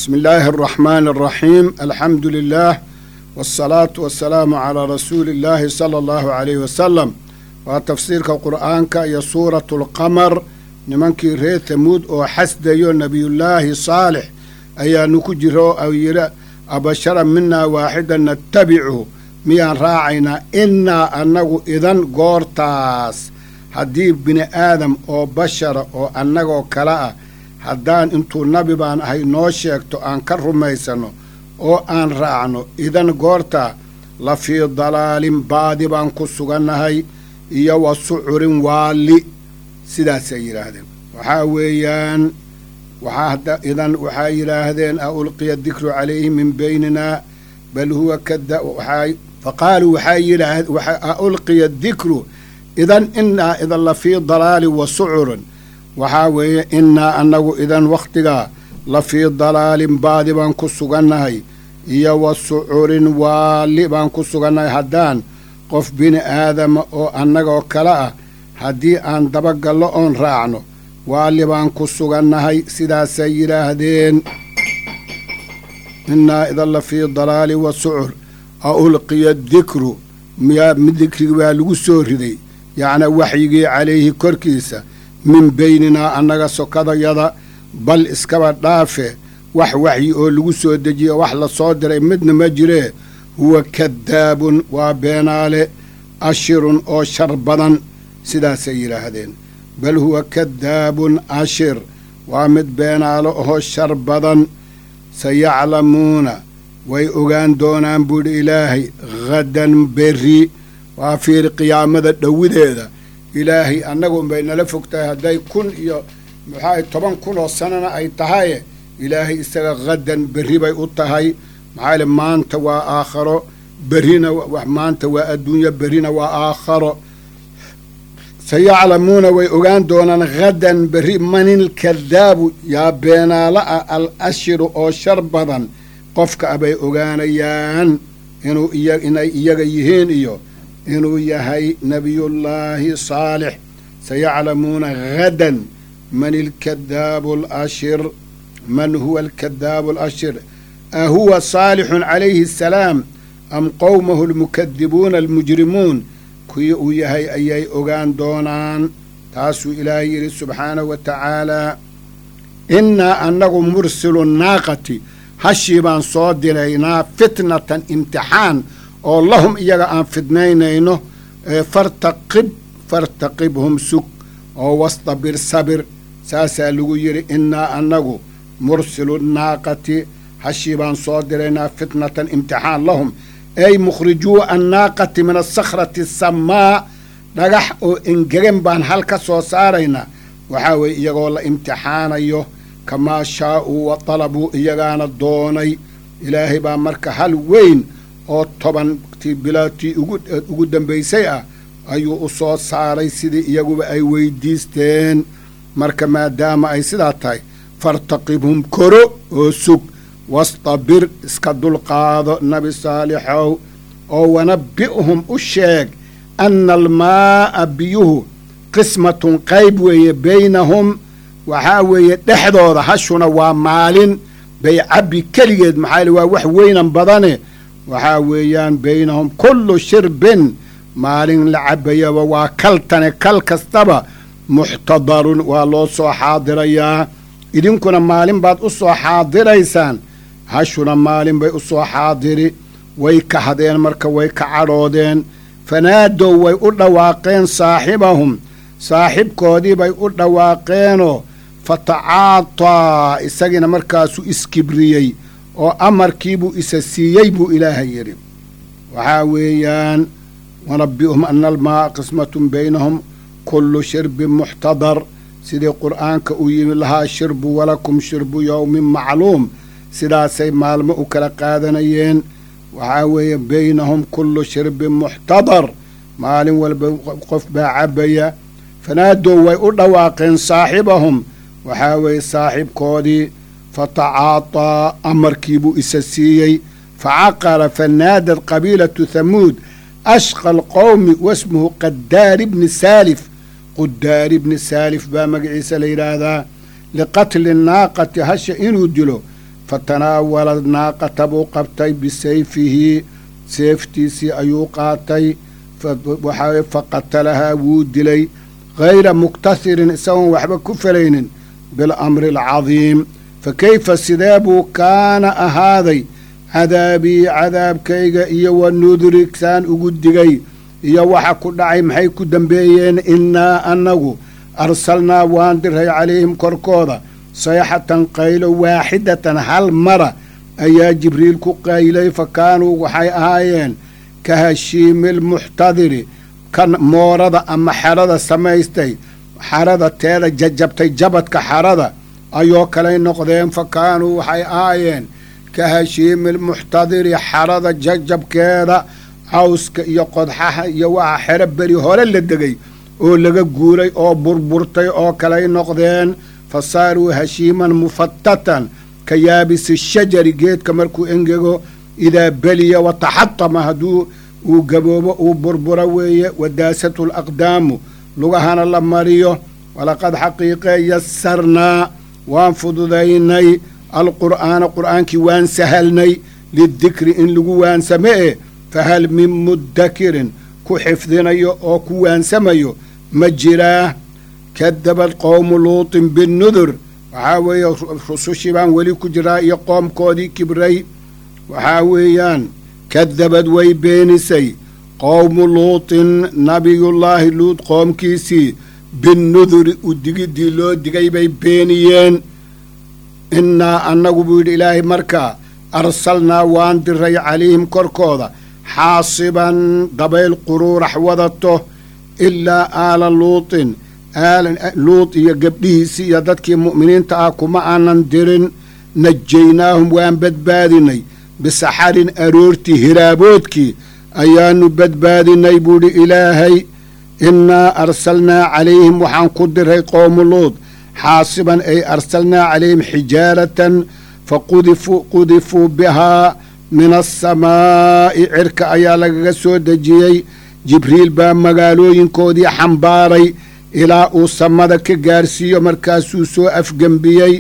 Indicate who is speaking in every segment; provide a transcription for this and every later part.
Speaker 1: bismi illaahi araxmaani araxiim alxamdu lilaah wasalaatu wasalaamu calaa rasuuli illaahi sala allahu calayhi wasalam waa tafsiirka qur'aanka iyo suuratu alqamar nimankii reer tamuud oo xasdayo nebiyullaahi saalix ayaanu ku jiro oo yidhi abashara minaa waaxidan natabichu miyaan raacaynaa innaa annagu idan goortaas haddii bini aadam oo bashara oo annagoo kale ah haddaan intuu nabi baan ahay noo sheegto aan ka rumaysanno oo aan raacno idan goortaa la fii dalaalin baadi baan ku sugannahay iyo wa sucurin waalli sidaasay yidhaahdeen waxaa weeyaan waxaa idan waxaa yidhaahdeen a ulqiya dikru calayhi min beynina bal huwa kada faqaaluu waxaa yidhaahd a ulqiya dikru idan innaa idan la fii dalaalin wa sucurin waxaa weeye innaa annagu idan wakhtigaa la fii dalaalin baadi baan ku sugannahay iyo wa sucurin waalli baan ku sugannahay haddaan qof bini aadama oo annagoo kale ah haddii aan dabagallo oon raacno waalli baan ku sugannahay sidaasay yidhaahdeen innaa idan la fii dalaali wa sucur a ulqiya dikru miyaa dikrigi baa lagu soo riday yacnaa waxyigii calayhi korkiisa min beyninaa annaga sokadayada bal iskaba dhaafe wax waxyi oo lagu soo dejiye wax la soo diray midna ma jiree huwa kadaabun waa beenaale ashirun oo shar badan sidaasay yidhaahdeen bal huwa kadaabun ashir waa mid beenaalo oo shar badan sayaclamuuna way ogaan doonaan buudhi ilaahay hadan berri waa fiiri qiyaamada dhowideeda ilaahay annagun bay nala fog tahay hadday kun iyo maxaa toban kun oo sanana ay tahaye ilaahay isaga hadan berri bay u tahay maxaa ile maanta waa aakharo berrina maanta waa adduunyo berrina waa aakharo sayaclamuuna way ogaan doonaan hadan berri manil kadaabu yaa beenaala ah al ashiru oo shar badan qofka a bay ogaanayaan inuu iya inay iyaga yihiin iyo inuu yahay nebiyullaahi saalix sayaclamuuna hadan man ilkadaabu alashir man huwa alkadaabu alashir a huwa saalixun calayhi asalaam am qowmahu almukadibuuna almujrimuun kuwii uu yahay ayay ogaan doonaan taasuu ilaahay yidhi subxaanahu wa tacaalaa innaa annagu mursilu naaqati hashii baan soo diraynaa fitnatan imtixaan oo lahum iyaga aan fidnaynayno fartaqib fartaqibhum sug oo wastabir sabir saasaa lagu yidhi innaa annagu mursilu naaqati hashii baan soo diraynaa fitnatan imtixaan lahum ay mukhrijuu annaaqati min asakhrati asammaa dhagax oo engegan baan hal ka soo saaraynaa waxaa weeye iyagoo la imtixaanayo kamaa shaa'uu wa dalabuu iyagaana doonay ilaahay baa marka hal weyn oo tobantii bilaadtii ugu dambaysay ah ayuu u soo saaray sidii iyaguba ay weydiisteen marka maadaama ay sidaa tahay fartaqibhum koro oo sug wastabir iska dulqaado nabi saalixow oo wanabbi'hum u sheeg anna almaa'a biyuhu qismatun qayb weeye baynahum waxaa weeye dhexdooda hashuna waa maalin bay cabbi keligeed maxaa waa wax weynan badane waxaa weeyaan baynahum kullu shirbin maalin la cabbayaba waa kaltane kal kastaba muxtadarun waa loo soo xaadirayaa idinkuna maalin baad u soo xaadiraysaan hashuna maalin bay u soo xaadiri way kahdeen marka way ka cadhoodeen fanaadow way u dhawaaqeen saaxibahum saaxibkoodii bay u dhawaaqeenoo fatacaataa isagiina markaasuu iskibriyey oo amarkiibuu isa siiyey buu ilaahay yidhi waxaa weeyaan wanabbi'hum ana almaa'a qismatun baynahum kullu shirbin muxtadar sidii qur'aanka uu yimi lahaa shirbu walakum shirbu yowmin macluum sidaasay maalmo u kala qaadanayeen waxaa weeye baynahum kullu shirbin muxtadar maalin walba qof baa cabbaya fanaadow way u dhawaaqeen saaxibahum waxaa weeye saaxibkoodii fatacaataa amarkiibuu isa siiyey facaqara fanaadad qabiilatu thamuud ashqa alqowmi wasmuhu qadaari bni saalif qudaari bni saalif baa magaciisa la yidhaahdaa liqatli naaqati hasha inuu dilo fatanaawala naaqata buu qabtay bisayfihi seeftiisii ayuu qaatay waxaa faqatalahaa wuu dilay hayra muktasirin isagoon waxba ku falaynin bilamri alcadiim fa kayfa sidee buu kaana ahaaday cadaabii cadaabkayga iyo wa nudri saan ugu digay iyo waxa ku dhacay maxay ku dambeeyeen innaa annagu arsalnaa waan diray calayhim korkooda sayxatan qaylo waaxidatan hal mara ayaa jibriil ku qaylay fa kaanuu waxay ahaayeen ka hashiimi lmuxtadiri kan moorada ama xerada samaystay xarada teeda jajabtay jabadka xarada ayoo kalay noqdeen fa kaanuu waxay ahaayeen ka hashiimi lmuxtadiri xarada jajabkeeda cawska iyo qodxaha iyo waxa xero beri hore la degay oo laga guuray oo burburtay oo kalay noqdeen fa saaruu hashiiman mufatatan ka yaabisi shajari geedka markuu engego idaa beliya wa taxatama hadduu uu gaboobo uu burburo weeye wadaasatu laqdaamu lugahana la mariyo walaqad xaqiiqee yasarnaa waan fududaynay alqur'aana qur'aankii waan sahalnay lidikri in lagu waansame e fahal min muddakirin ku xifdinayo oo ku waansamayo ma jiraa kadabad qowmu luutin binnudur waxaa weeye rusushii baan weli ku jiraa iyo qoomkoodii kibray waxaa weeyaan kadabad way beenisay qowmu luutin nabiyullaahi luut qoomkiisii binnuduri u digiddii loo digay bay beeniyeen innaa annagu buu yidhi ilaahay markaa arsalnaa waan diray calayhim korkooda xaasiban dabayl quruurax wadato ilaa aala luutin luut iyo gabdhihiisii iyo dadkii mu'miniinta ah kuma aanan dirin najaynaahum waan badbaadinay bisaxarin aroortii hiraaboodkii ayaannu badbaadinay buudhi ilaahay innaa arsalnaa calayhim waxaan ku diray qowmu luud xaasiban ay arsalnaa calayhim xijaaratan faqudifuu bihaa min asamaa'i cirka ayaa lagaga soo dejiyey jibriil baa magaalooyinkoodii xambaaray ilaa uu samada ka gaarsiiyo markaasuu soo afgembiyey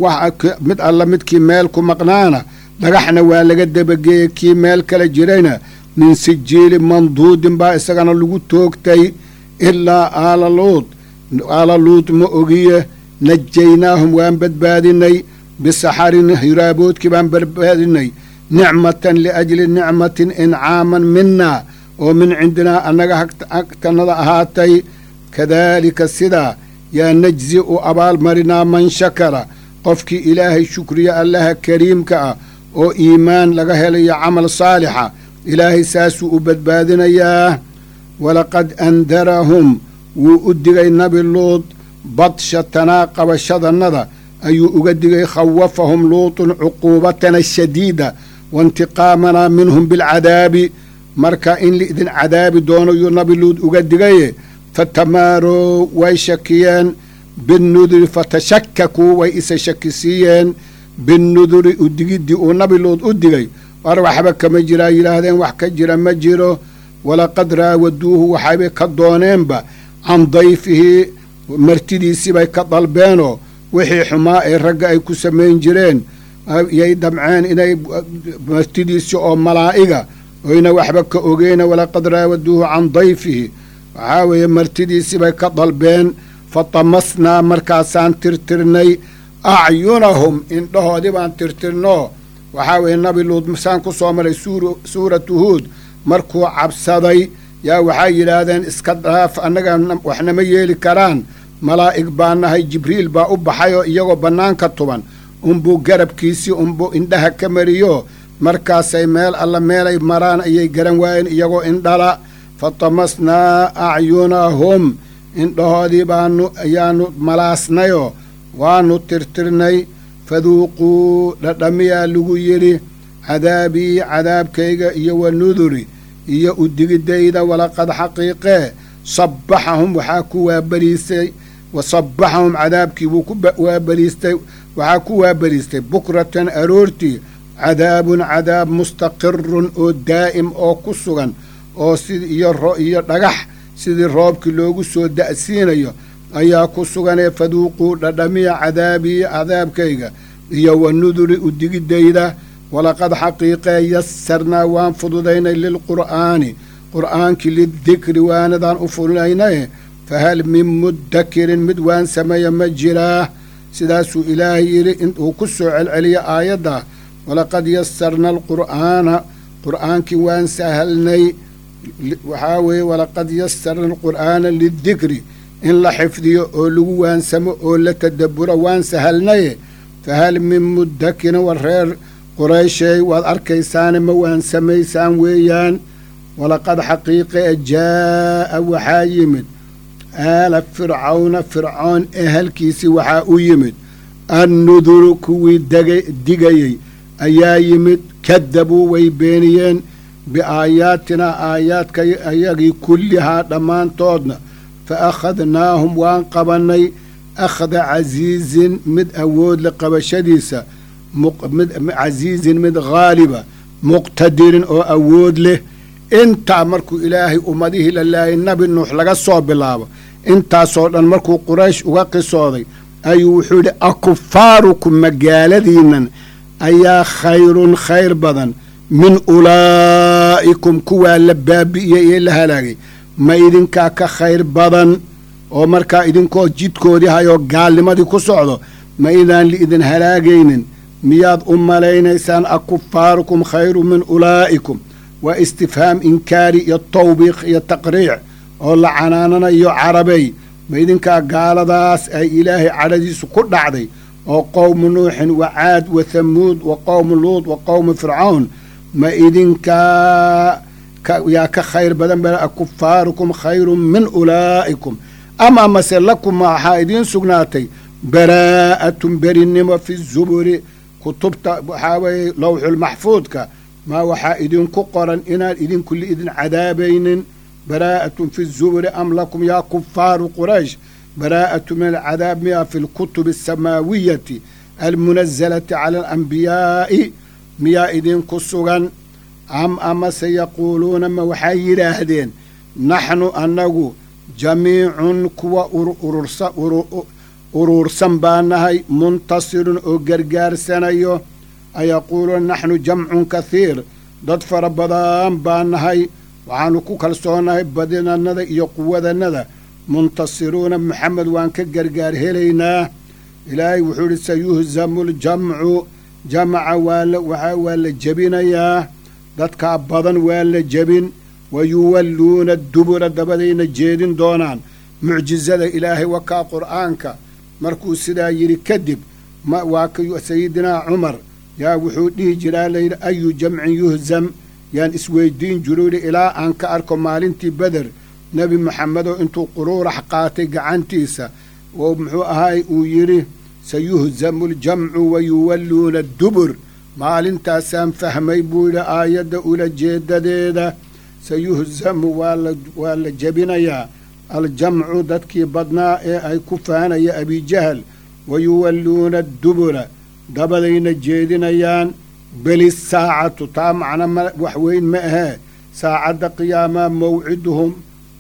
Speaker 1: mid alla midkii meel ku maqnaana dhagaxna waa laga dabageeyey kii meel kale jirayna min sijiili manduudin baa isagana lagu toogtay ilaa aala luud aala luud ma ogiye najaynaahum waan badbaadinay bisaxarin hiraaboodkii baan badbaadinay nicmatan liajli nicmatin incaaman minaa oo min cindinaa annaga hagtanada ahaatay kadaalika sidaa yaa najzi u abaalmarinaa man shakara qofkii ilaahay shukriya allaha kariimka ah oo iimaan laga helayo camal saalixa ilaahay saasuu u badbaadinayaa walaqad andarahum wuu u digay nabi luud badshatanaa qabashadannada ayuu uga digay khawafahum luutun cuquubatana shadiida waintiqaamanaa minhum bilcadaabi marka in laidin cadaabi doono yuu nabi luud uga digaye fatamaarow way shakiyeen binnuduri fatashakakuu way isa shakisiiyeen binnuduri u digiddii uu nabi luud u digay war waxba kama jiraa yidhaahdeen wax ka jira ma jiro walaqad raawaduuhu waxaybay ka dooneenba can dayfihi martidiisii bay ka dalbeenoo wixii xumaa ee ragga ay ku samayn jireen yay damceen inay martidiisii oo malaa'iga oyna waxba ka ogeyna walaqad raawaduuhu can dayfihi waxaa weeye martidiisii bay ka dalbeen fatamasnaa markaasaan tirtirnay acyunahum indhahoodii baan tirtirnoo waxaa weeye nabi luud saan ku soo maray suuratu huud markuu cabsaday yaa waxay yidhaahdeen iska dhaaf annaga waxnama yeeli karaan malaa'ig baa nahay jibriil baa u baxay oo iyagoo bannaanka tuban unbuu garabkiisii unbuu indhaha ka mariyo markaasay meel alla meelay maraan ayay garan waayeen iyagoo indhala fatamasnaa acyunahum indhahoodii baanu ayaanu malaasnayoo waanu tirtirnay faduuquu dhadhamiyaa lagu yidhi cadaabii cadaabkayga iyo wa nuduri iyo u digidayda walaqad xaqiiqee sabbaxahum waxaa ku waabariistay wa sabbaxahum cadaabkii wuu ku waabariistay waxaa ku waabariistay bukratan aroortii cadaabun cadaab mustaqirun oo daa'im oo ku sugan oo sid iyo iyo dhagax sidii roobkii loogu soo da'siinayo ayaa ku suganee faduuquu dhadhamiya cadaabii cadaabkayga iyo wa nuduri udigidayda walaqad xaqiiqee yasarnaa waan fududaynay lilqur'aani qur'aankii lidikri waanadaan u fududaynaye fahal min mudakirin mid waan sameeya ma jiraa sidaasuu ilaahay yidhi inuu ku soo celceliya aayadda walaqad yasarna alqur'aana qur'aankii waan sahalnay waxaa weeye walaqad yasarna alqur'aana lidikri in la xifdiyo oo lagu waansamo oo la tadabburo waan sahalnaye fahal min mudakirin war reer quraysheey waad arkaysaane ma waansamaysaan weeyaan walaqad xaqiiqe jaa'a waxaa yimid aala fircawna fircoon ehelkiisii waxaa u yimid annuduru kuwii digayey ayaa yimid kadabuu way beeniyeen biaayaatinaa aayaadka ayagii kullihaa dhammaantoodna fa akhadnaahum waan qabannay akhda casiizin mid awoodle qabashadiisa casiizin mid haaliba muqtadirin oo awood leh intaa markuu ilaahay ummadihii la laayay nabi nuux laga soo bilaabo intaasoo dhan markuu quraysh uga qisooday ayuu wuxuu yidhi akufaarukum magaaladiinnan ayaa khayrun khayr badan min ulaa'ikum kuwaa la baabi'iyey ee la halaagay ma idinkaa ka khayr badan oo markaa idinkoo jidkoodii hayoo gaalnimadii ku socdo ma idaan liidin halaagaynin miyaad u malaynaysaan akufaarukum khayru min ulaa'ikum waa istifhaam inkaari iyo tawbiiq iyo taqriic oo la canaananayo carabey ma idinkaa gaaladaas ay ilaahay cadhadiisu ku dhacday oo qowmu nuuxin wa caad wa thamuud wa qowmu luud wa qowmu fircawn ma idinkaa yaa ka khayr badan ba akufaarukum khayrun min ulaa'ikum ama mase lakum waxaa idiin sugnaatay baraa'atun berinnimo fi zuburi kutubta waxaa weeye lowxulmaxfuudka maa waxaa idinku qoran inaan idinku liidin cadaabaynin baraa'atun fi zuburi am lakum yaa kufaaru quraysh baraa'atu min alcadaab miya fi lkutubi asamaawiyati almunazalati cala alanbiyaa'i miyaa idinku sugan am amase yaquuluuna ma waxay yidhaahdeen naxnu annagu jamiicun kuwa uruursan baa nahay muntasirun oo gargaarsanayo ayaquuluuna naxnu jamcun kahiir dad fara badan baa nahay waxaannu ku kalsoonahay badinannada iyo quwadannada muntasiruuna maxamed waan ka gargaar helaynaa ilaahay wuxuu idhi sayuhzamu ljamcu jamaca waa waa la jebinayaa dadkaa badan waa la jebin wa yuwalluuna dubura dabadayna jeedin doonaan mucjizada ilaahay wakaa qur'aanka markuu sidaa yidhi kadib waa ka sayidinaa cumar yaa wuxuu dhihi jiraa layidhi ayu jamcin yuhzam yaan isweydiin jiru yidhi ilaa aan ka arko maalintii beder nebi moxamedoo intuu quruurax qaatay gacantiisa oo muxuu ahaay uu yidhi sayuhzamu ljamcu wa yuwalluuna dubur maalintaasaan fahmay buu yidhi aayadda ula jeedadeeda sayuhzamu waa la jebinayaa aljamcu dadkii badnaa ee ay ku faanaya abijahal wa yuwalluuna dubura dabadayna jeedinayaan beli saacatu taa macna wax weyn ma ahee saacadda qiyaamaa mawciduhum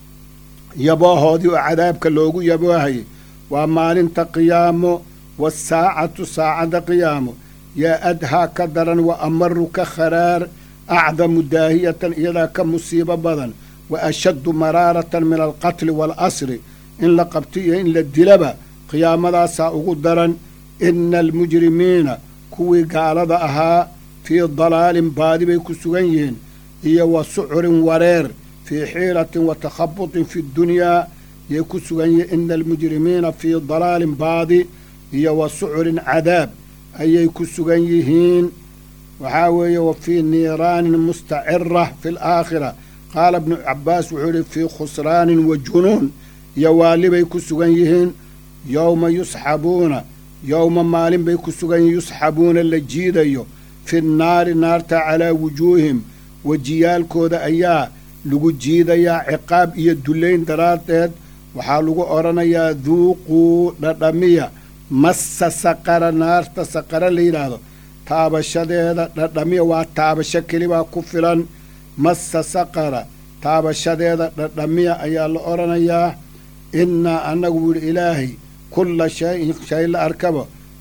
Speaker 1: yaboohoodii oo cadaabka loogu yaboohayay waa maalinta qiyaamo waasaacatu saacadda qiyaamo yaa adhaa ka daran wa amaru ka kharaar acdamu daahiyatan iyadaa ka musiibo badan wa ashaddu maraaratan min alqatli waalasri in la qabti iyo in la dilaba qiyaamadaasaa ugu daran ina almujrimiina kuwii gaalada ahaa fii dalaalin baadi bay ku sugan yihiin iyo wa sucurin wareer fii xiiratin wa takhabutin fi ddunyaa yay ku sugan yihiin ina almujrimiina fii dalaalin baadi iyo wa sucurin cadaab ayay ku sugan yihiin waxaa weeye wa fii niiraanin mustacira fi alaakhira qaala bnu cabbaas wuxuu yihi fii khusraanin wa junuun iyo waalibay ku sugan yihiin yowma yusxabuuna yowma maalin bay ku sugan yihiin yusxabuuna la jiidayo fi nnaari naarta calaa wujuuhim wejiyaalkooda ayaa lagu jiidayaa ciqaab iyo dullayn daraaddeed waxaa lagu odhanayaa duuquu dhadhamiya massa saqara naarta saqara la yidhaahdo taabashadeeda dhadhamiya waa taabasho kelibaa ku filan massa saqara taabashadeeda dhadhamiya ayaa la odhanayaa innaa annagu wuhi ilaahay kulla shayin shay la arkaba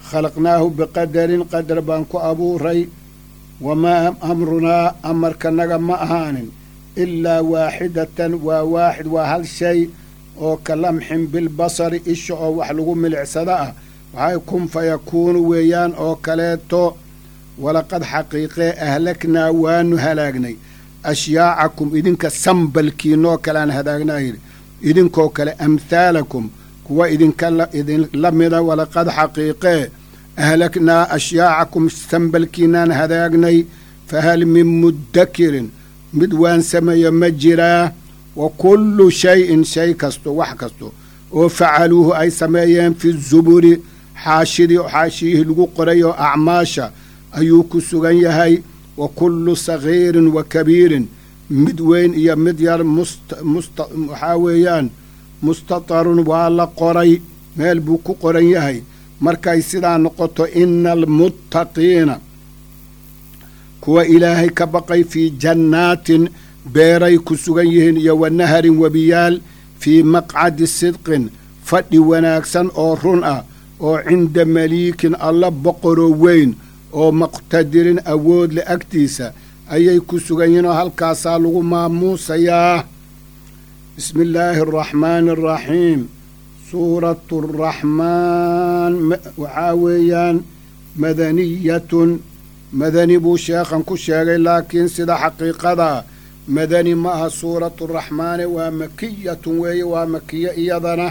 Speaker 1: khalaqnaahu biqadarin qadar baan ku abuuray wamaa amrunaa amarkanaga ma ahaanin ilaa waaxidatan waa waaxid waa hal shay oo ka lamxin bilbasari isha oo wax lagu milicsada ah waxay kun fa yakuunu weeyaan oo kaleeto walaqad xaqiiqee ahlaknaa waanu halaagnay ashyaacakum idinka sambalkiinoo kaleaan hadaagnaa yidhi idinkoo kale amhaalakum kuwa idinka idin la mida walaqad xaqiiqee ahlaknaa ashyaacakum sambalkiinaan hadaagnay fahal min muddakirin mid waan sameeyo ma jiraa wa kullu shayin shay kasto wax kasto oo facaluuhu ay sameeyeen fi zuburi xaashidii xaashiyihii lagu qoray oo acmaasha ayuu ku sugan yahay wa kullu sagiirin wa kabiirin mid weyn iyo mid yar waxaa weeyaan mustatarun waa la qoray meel buu ku qoran yahay markay sidaa noqoto ina almuttaqiina kuwa ilaahay ka baqay fii jannaatin beeray ku sugan yihiin iyo wa naharin webiyaal fii maqcadi sidqin fadhi wanaagsan oo run ah oo cinda maliikin alla boqoroo weyn oo muqtadirin awood le agtiisa ayay ku sugan yihiin oo halkaasaa lagu maamuusayaa bismi illaahi araxmaani araxiim suuratu araxmaan waxaa weeyaan madaniyatun madani buu sheekhan ku sheegay laakiin sida xaqiiqadaa madani ma aha suuratu raxmaani waa makiyatun weeye waa makiyo iyadana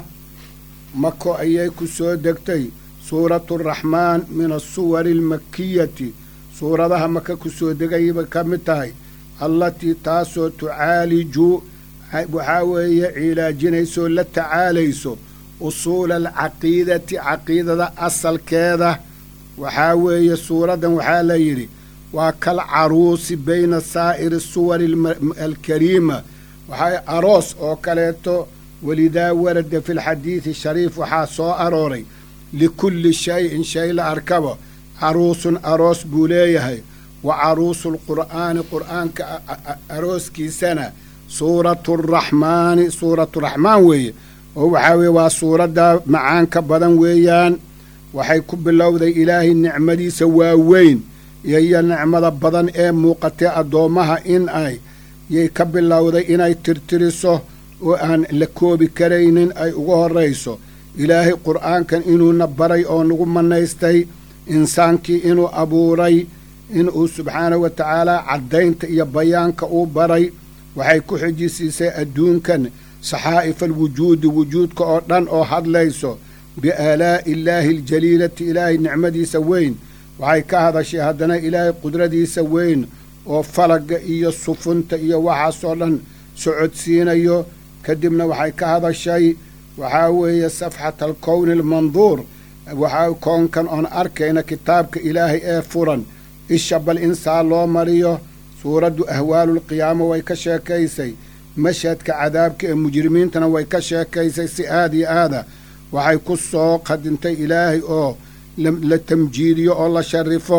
Speaker 1: mako ayay ku soo degtay suuratu raxmaan min asuwari almakiyati suuradaha maka ku soo degayay ka mid tahay allatii taasoo tucaaliju waxaa weeye cilaajinaysoo la tacaalayso usuula alcaqiidati caqiidada asalkeeda waxaa weeye suuraddan waxaa la yidhi waa kal caruusi bayna saa'iri suwari alkariima waxaa aroos oo kaleeto welidaa warada fi lxadiidi shariif waxaa soo arooray likulli shayin shay la arkaba caruusun aroos buu leeyahay wa caruusu lqur'aani qur'aanka arooskiisana suuratu raxmaani suuratu raxmaan weeye oo waxaa weeye waa suuradda macaanka badan weeyaan waxay ku bilowday ilaahay nicmadiisa waaweyn iyo nicmada badan ee muuqatay addoommaha in ay yay ka bilowday inay tirtiriso oo aan la koobi karaynin ay uga horrayso ilaahay qur'aankan inuuna baray oo nagu mannaystay insaankii inuu abuuray inuu subxaanahu wa tacaalaa caddaynta iyo bayaanka uu baray waxay ku xijisiisay adduunkan saxaa'ifa alwujuudi wujuudka oo dhan oo hadlayso biaalaa'i illaahi aljaliilati ilaahay nicmadiisa weyn waxay ka hadashay haddana ilaahay qudradiisa weyn oo falagga iyo sufunta iyo waxaasoo dhan socodsiinayo kadibna waxay ka hadashay waxaa weeye safxata alkowni almanduur waxaa koonkan oon arkayna kitaabka ilaahay ee furan isha bal insaa loo mariyo suuraddu ahwaalulqiyaama way ka sheekaysay mashhadka cadaabka ee mujrimiintana way ka sheekaysay si aad iyo aada waxay ku soo qadintay ilaahay oo la tamjiidiyo oo la sharifo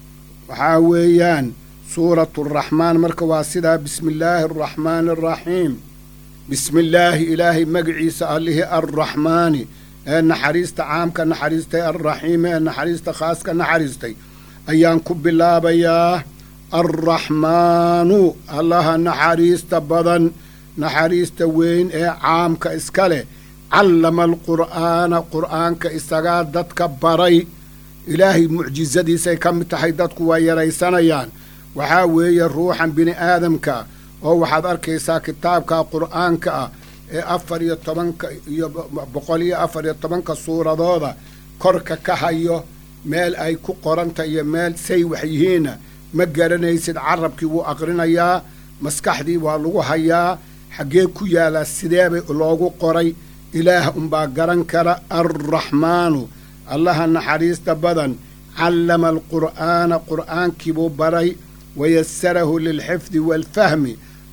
Speaker 1: waxaa weeyaan suuratu araxmaan marka waa sidaa bismi illaahi araxmaani araxiim bismi illaahi ilaahay magaciisa allihii arraxmaani ee naxariista caamka naxariistay alraxiimi ee naxariista khaaska naxariistay ayaan ku bilaabayaa alraxmaanu allaha naxariista badan naxariista weyn ee caamka iska leh callama alqur'aana qur'aanka isagaa dadka baray ilaahay mucjisadiisay ka mid tahay dadku waa yaraysanayaan waxaa weeye ruuxan bini aadamka oo waxaad arkaysaa kitaabka qur'aanka ah ee afar iyo tobanka iyo boqol iyo afar iyo tobanka suuradooda korka ka hayo meel ay ku qoranta iyo meel say wax yihiinna ma garanaysid carabkii wuu aqrinayaa maskaxdii waa lagu hayaa xaggee ku yaalaa sideebay loogu qoray ilaah unbaa garan kara alraxmaanu allaha naxariista badan callama alqur'aana qur'aankiibuu baray wayasarahu lilxifdi waalfahmi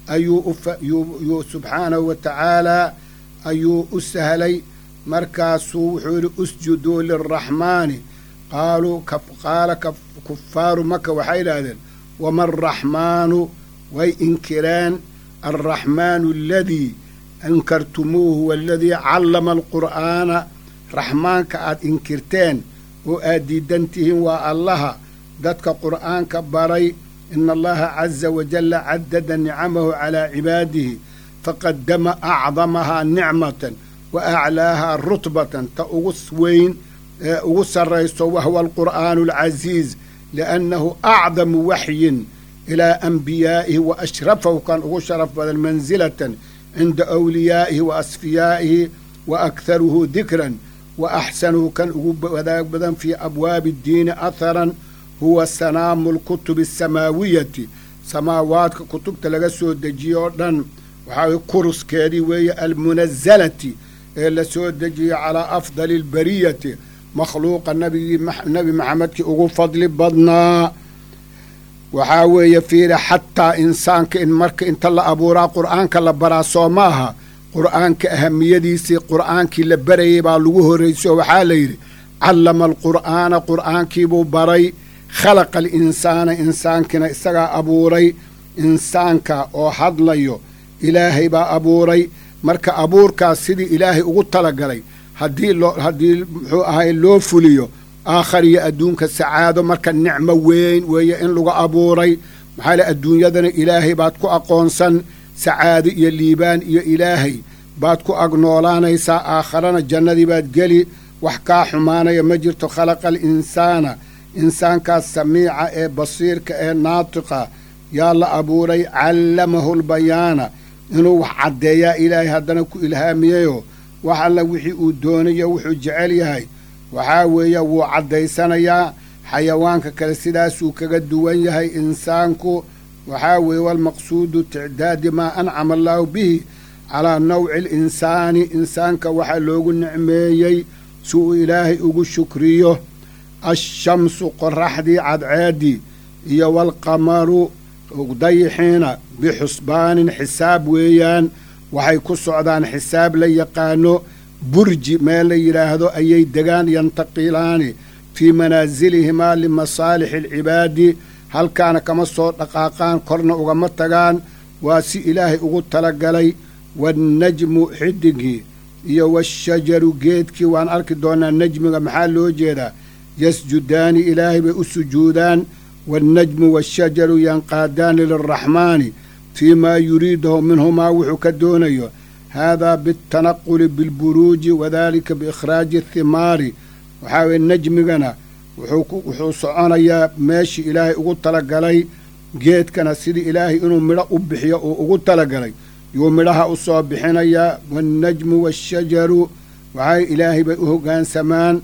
Speaker 1: ayuu subxaanahu wa tacaalaa ayuu u sahlay markaasuu wuxuu yidhi usjuduu lilraxmaani qaaluu qaala kufaaru maka waxay idhaahdeen wama araxmaanu way inkireen alraxmaanu aladii ankartumuuhu waaladii callama alqur'aana raxmaanka aad inkirteen oo aad diidan tihiin waa allaha dadka qur'aanka baray ina allaha caza wajalla caddada nicamahu calaa cibaadihi faqadama acdamahaa nicmatan wa aclaahaa rutbatan ta ugu weyn ee ugu sarrayso wahwa alqur'aanu alcasiiz liannahu acdamu waxyin ilaa anbiyaa'ihi wa ashrafahu kan ugu sharaf badan mansilatan cinda awliyaa'ihi wa asfiyaa'ihi wa akharuhu dikran wa axsanuhu kan ugu wadaag badan fii abwaabi addiini atharan huwa sanaamu alkutubi asamaawiyati samaawaadka kutubta laga soo dejiye oo dhan waxaa way kuruskeedii weeye almunazalati ee la soo dejiyey calaa afdali albariyati makhluuqa nabigii nebi maxamedkii ugu fadli badnaa waxaa weeye fiiri xataa insaanka in marka inta la abuuraa qur'aanka la baraa soo ma aha qur'aanka ahamiyadiisii qur'aankii la barayay baa lagu horraysay oo waxaa la yidhi callama alqur'aana qur'aankiibuu baray khalaqa alinsaana insaankiina isagaa abuuray insaanka oo hadlayo ilaahay baa abuuray marka abuurkaas sidii ilaahay ugu talagalay haddii loo haddii muxuu ahay loo fuliyo aakhar iyo adduunka sacaado marka nicmo weyn weeye in lagu abuuray maxaa le adduunyadana ilaahay baad ku aqoonsan sacaado iyo liibaan iyo ilaahay baad ku agnoolaanaysaa aakharana jannadii baad geli wax kaa xumaanaya ma jirto khalaqa alinsaana insaankaas samiica ee basiirka ee naatiqa yaa la abuuray callamahu lbayaana inuu wax caddeeyaa ilaahay haddana ku ilhaamiyeyoo wax alla wixii uu doonayo wuxuu jecel yahay waxaa weeye wuu caddaysanayaa xayawaanka kale sidaasuu kaga duwan yahay insaanku waxaa weeye walmaqsuudu ticdaadi maa ancama allaahu bihi calaa nawci alinsaani insaanka waxaa loogu nicmeeyey si uu ilaahay ugu shukriyo ashamsu qoraxdii cadceeddii iyo waalqamaru dayixiina bixusbaanin xisaab weeyaan waxay ku socdaan xisaab la yaqaano burji meel la yidhaahdo ayay degaan yantaqilaani fii manaasilihimaa limasaalixi alcibaadi halkaana kama soo dhaqaaqaan korna ugama tagaan waa si ilaahay ugu talagalay waannajmu xidigii iyo waashajaru geedkii waan arki doonaa najmiga maxaa loo jeedaa yasjudaani ilaahay bay u sujuudaan waannajmu waashajaru yanqaadaani lilraxmaani fii maa yuriidahu minhumaa wuxuu ka doonayo haadaa biاltanaquli bilburuuji wadalika biikhraaji athimaari waxaa weye najmigana wuxuu soconayaa meeshii ilaahay ugu talagalay geedkana sidii ilaahay inuu midho u bixiyo uu ugu talagalay yuu midhaha u soo bixinayaa waannajmu waashajaru waxay ilaahay bay u hoggaansamaan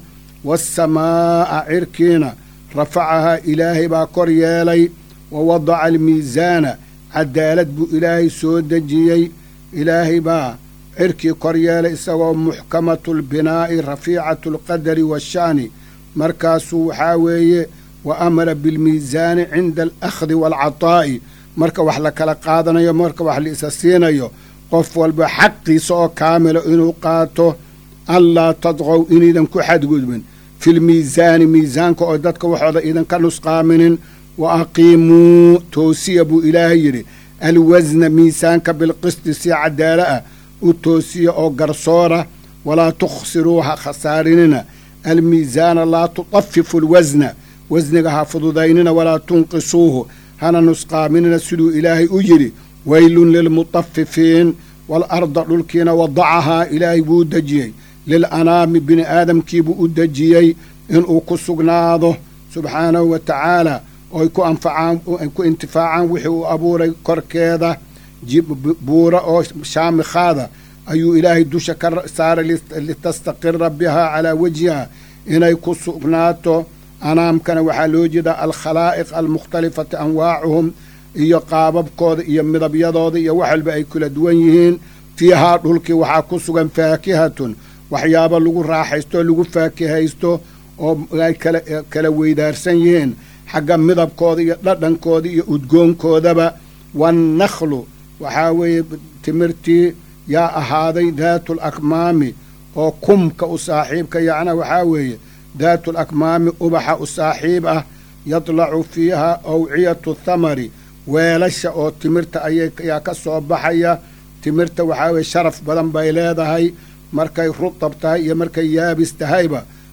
Speaker 1: waasamaa'a cirkiina rafacahaa ilaahay baa kor yeelay wa wadaca almiisaana cadaalad buu ilaahay soo dejiyey ilaahay baa cirkii kor yeelay isagoo muxkamatu lbinaa'i rafiicatu alqadari waasha'ni markaasuu waxaa weeye wa amara bilmiisaani cinda alakhdi waalcataa'i marka wax la kala qaadanayo marka wax la isa siinayo qof walba xaqiisa oo kaamila inuu qaato anlaa tadqow inaydan ku xadgudbin filmiisaani miisaanka oo dadka waxooda idanka nusqaaminin wa aqiimuu toosiya buu ilaahay yidhi alwasna miisaanka bilqisti si cadaala ah u toosiya oo garsoora walaa tukhsiruu ha khasaarinina almiisaana laa tudafifu alwasna wasniga ha fududaynina walaa tunqisuuhu hana nusqaaminina siduu ilaahay u yidhi weylun lilmutafifiin waalarda dhulkiina wadacahaa ilaahay buu dejiyey lilanaami bini aadamkiibuu u dejiyey inuu ku sugnaado subxaanahu wa tacaala ooy ku anfacaan ay ku intifaacaan wixii uu abuuray korkeeda buura oo shaamikhaada ayuu ilaahay dusha ka saaray litastaqira bihaa calaa wajhiha inay ku sugnaato anaamkana waxaa loo jeedaa alkhalaa'iq almukhtalifati anwaacuhum iyo qaababkooda iyo midabyadooda iyo wax walba ay kala duwan yihiin fiihaa dhulkii waxaa ku sugan faakihatun waxyaabo lagu raaxaysto lagu faakihaysto oo ay kala weydaarsan yihiin xagga midabkooda iyo dhadhankooda iyo udgoonkoodaba waannakhlu waxaa weeye timirtii yaa ahaaday daatu lakmaami oo kumka u saaxiibka yacnaa waxaa weeye daatu lakmaami ubaxa u saaxiib ah yadlacu fiiha awciyatu thamari weelasha oo timirta ayaa ka soo baxaya timirta waxaa weye sharaf badan bay leedahay markay rutab tahay iyo markay yaabis tahayba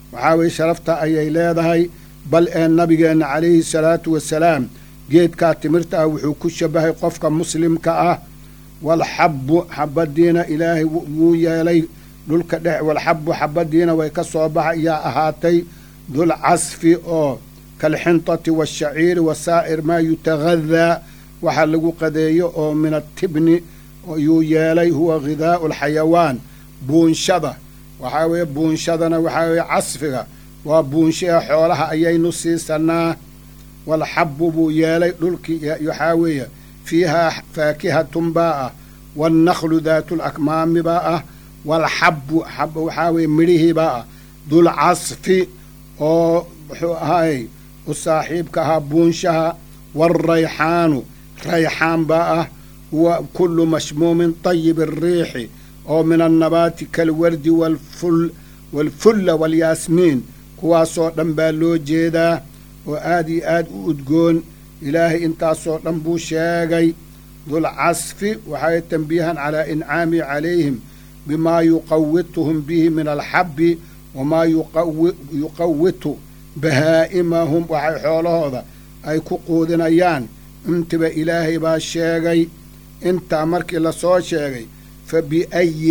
Speaker 1: waxaa weye sharafta ayay leedahay bal ee nabigeenna calayhi salaatu wasalaam geedkaa timirta ah wuxuu ku shabahay qofka muslimka ah walxabbu xabadiina ilaahay wuu yeelay dhulka dhex walxabbu xabadiina way ka soo baxa yaa ahaatay dul casfi oo kalxintati waashaciiri wasaa'ir maa yutagadaa waxa lagu qadeeyo oo min atibni yuu yeelay huwa ghidaa'u alxayawaan buunshada waxaa weeye buunshadana waxaa weeye casfiga waa buunshaha xoolaha ayaynu siisanaa walxabbu buu yeelay dhulkii waxaa weeye fiihaa faakihatun baa ah waalnaklu daatu lakmaami baa ah walxabbu xab waxaa weeye midhihii baa ah dul casfi oo muxuu ahaay u saaxiibka ahaa buunshaha waalrayxaanu rayxaan baa ah huwa kullu mashmuumin tayibi ariixi oo min annabaati kalwardi waalful waalfulla waalyaasmiin kuwaasoo dhan baa loo jeedaa oo aad iyo aad u udgoon ilaahay intaasoo dhan buu sheegay dulcasfi waxay tanbiihan calaa incaami calayhim bimaa yuqawituhum bihi min alxabbi wamaa yuqawitu bahaa'imahum waxay xoolahooda ay ku quudinayaan intiba ilaahay baa sheegay intaa markii lasoo sheegay fa biayi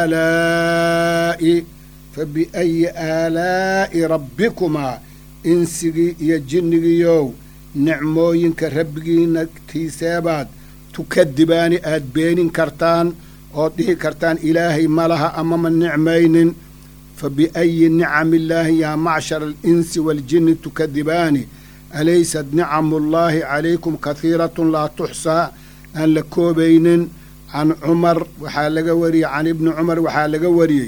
Speaker 1: aalaa'i fa biayi aalaa'i rabbikumaa insigii iyo jinnigiiyow nicmooyinka rabbigiina tiiseebaad tukadibaani aad beenin kartaan ood dhihi kartaan ilaahay ma laha ama ma nicmaynin fa biayi nicami illaahi yaa macshara alinsi waaljinni tukadibaani alaysad nicamu llaahi calaykum kahiiratun laa tuxsaa aan la koobaynin can cumar waxaa laga wariyey can ibni cumar waxaa laga wariyey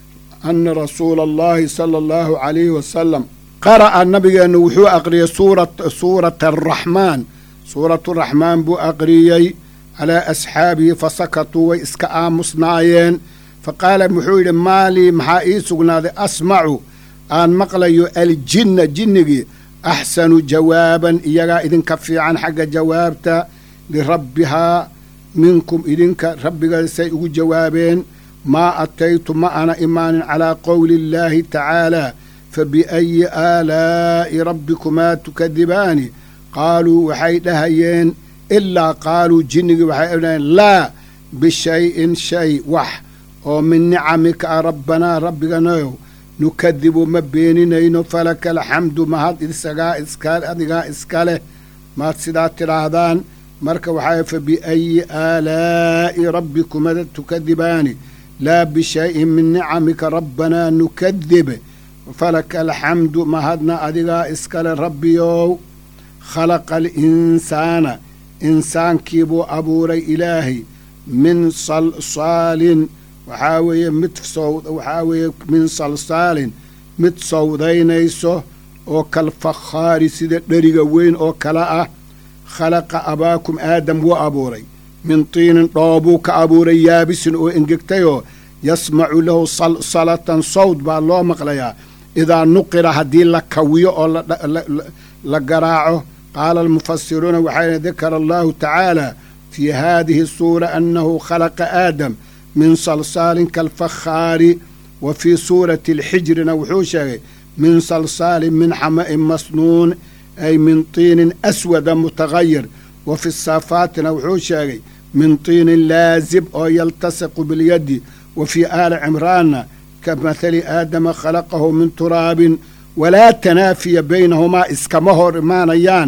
Speaker 1: ana rasuula allahi sala allahu calayhi wasalam qara'a nabigeennu wuxuu aqriyey suurata araxmaan suuraturaxmaan buu aqriyey calaa asxaabihi fasakatuu way iska aamusnaayeen fa qaala wuxuu yidhi maalii maxaa ii sugnaaday asmacu aan maqlayo aljinna jinnigii axsanu jawaaban iyagaa idinka fiican xagga jawaabta lirabbihaa minkum idinka rabbigaasay ugu jawaabeen maa ataytu ma ana imaanin calaa qowli illaahi tacaalaa fa biayi aalaa'i rabbikumaa tukadibaani qaaluu waxay dhahayeen ilaa qaaluu jinnigii waxay dhahayeen laa bishayin shay wax oo min nicamika a rabbanaa rabbiganayow nukadibu ma beeninayno falaka alxamdu mahad isagaa iska adigaa iska leh maad sidaa tidhaahdaan marka waxaa fa biayi aalaa'i rabbikuma tukadibaani laa bishayin min nicamika rabbanaa nukadib falaka alxamdu mahadna adigaa iskale rabbiyow khalaqa alinsaana insaankii buu abuuray ilaahay min salsaalin waxaa weeye mid waxaa weeye min salsaalin mid sawdaynayso oo kalfakhaari sida dheriga weyn oo kale ah khalaqa abaakum aadam wuu abuuray min tiinin dhoobuu ka abuuray yaabisin oo engegtayoo yasmacu lahu salsalatan sawd baa loo maqlayaa idaa nuqira haddii la kawiyo oo la garaaco qaala almufasiruuna waxay dakara allahu tacaala fii haadihi suura annahu khalaqa aadam min salsaalin kalfakhaari wa fii suurati alxijrina wuxuu sheegay min salsaalin min xama'in masnuun ay min tiinin aswada mutagayir wa fi saafaatina wuxuu sheegay min tiinin laazib oo yaltasiqu bilyadi wa fii aali cimraanna ka mathali aadama khalaqahu min turaabin walaa tanaafiya baynahumaa iskama hor imaanayaan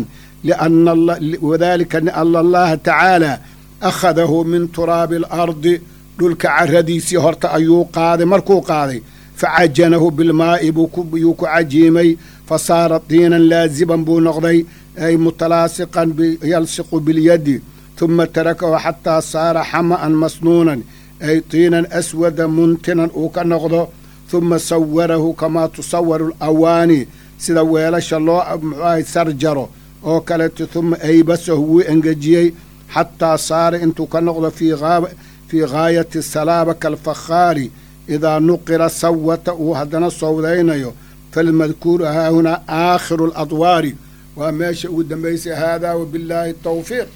Speaker 1: wadalika liana allaha tacaala akhadahu min turaabi alardi dhulka caradiisii horta ayuu qaaday markuu qaaday facajanahu bilmaa'i yuu ku cajiimay fa saara tiinan laaziban buu noqday ay mutalaasiqan yalsiqu bilyadi huma tarakahu xataa saara xama'an masnuunan ay tiinan aswada muntinan uu ka noqdo huma sawarahu kamaa tusawaru alawaani sida weelasha loo muxuahay sarjaro oo kaleeto huma aybasahu wuu engejiyey xataa saara intuu ka noqdo fii gaayati salaaba kalfakhaari idaa nuqira sawata uu haddana sowdaynayo falmadkuuru haahunaa aakhiru aladwaari waa meesha ugu dambaysay haadaa wabillaahi tawfiiq